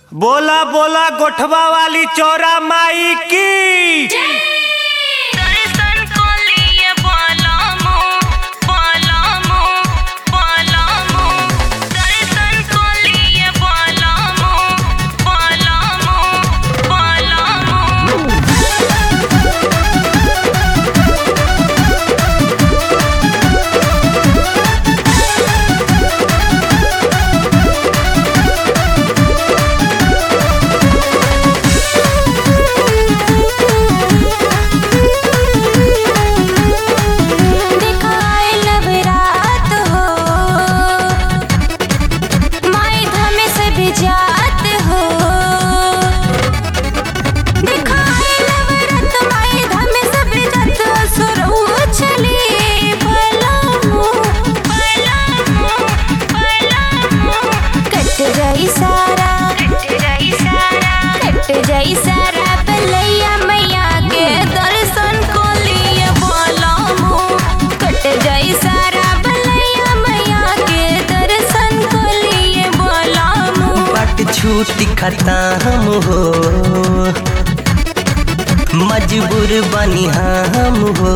बोला बोला गोठवा वाली चौरा माई की दर्शन को लिए पलामो पलामो पलामो दर्शन को लिए पलामो पलामो पलामो दिखाए लब रात हो माई धम से भी जात हो दिखाए लब रात माई धम से भी जात हो सुरहु चली पलामो पलामो पलामो कट जाई सारा कट जाई सारा कट जाई सारा पलैया मैया के दर्शन को लिए बोलामो कट जाई सारा पलैया मैया के दर्शन को लिए बोलामो बट छूट खत्म हो मजबूर बनी हम हो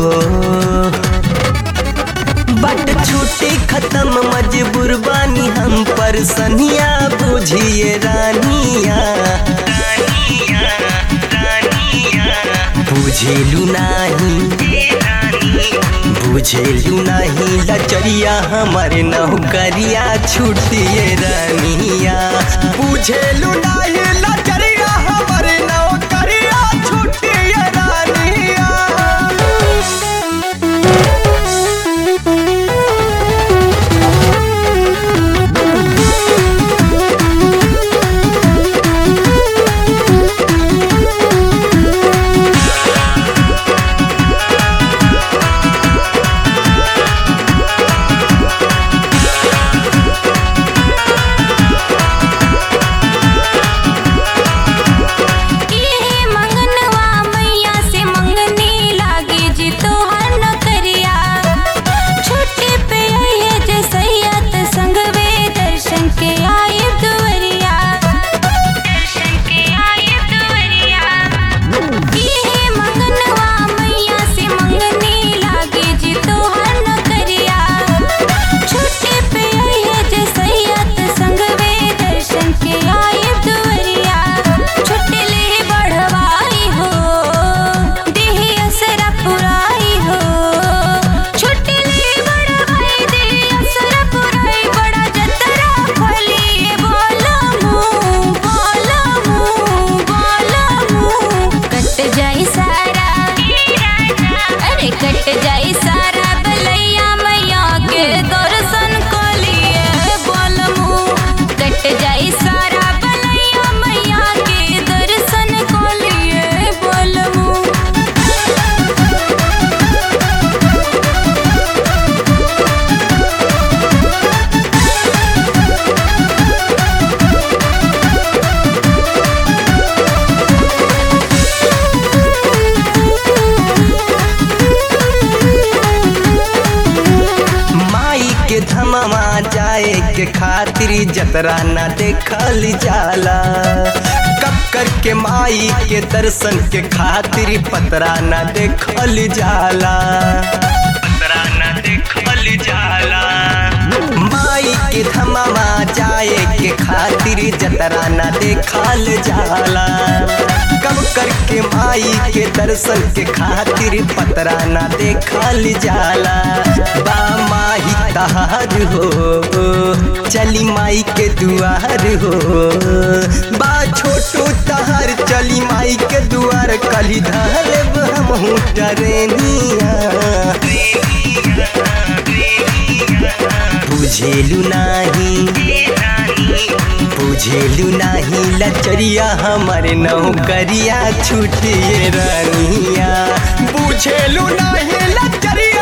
बट छूटी खत्म मजबूर बानी हम पर सनिया बुझिए रानिया रानिया रानिया बुझेलू नाही बुझेलू नहीं लचरिया हमारे नौकरिया छूटिए रानिया बुझेलू नहीं लचरिया हमारे नौकरिया छूटिए रानिया इहे मंगनवा मैया से मंगनी लागे जी तोहर नौकरिया छुट्टी पे आइए जे सैयद संगवे दर्शन के आए दुवरिया दर्शन के आए दुवरिया इहे मंगनवा मैया से मंगनी लागे जी तोहर नौकरिया छुट्टी पे आइए जे सैयद संगवे दर्शन के आए दुवरिया छुट्टी ले बढ़वाई हो देही असरा पुराई हो छुट्टी ले बढ़वाई देही असरा पुराई बड़ा जतरा खोली बोला मुंह बोला मुंह बोला मुंह कट जाई सारा अरे कट जाई सारा बलैया मैया के दर्शन को लिए बोल मुंह कट जाई सारा बलैया मैया के दर्शन को लिए बोल मुंह माई के धमवा जाए के खातिर जतरा न देखल जाला कब करके माई के दर्शन के खातिर पतरा न देखल जाला पतरा न देखल जाला माई के धमवा जाए के खातिर जतरा न देखल जाला कब करके माई के दर्शन के खातिर पतरा न देखल जाला बा माही तहार हो चली माई के दुआर हो बा छोटू तहार चली माई के दुआर कली धरब हम टरेनिया बुझेलू नाही बुझेलू नाही लचरिया हमारे नौकरिया छूटिए रानिया बुझेलू नाही लचरिया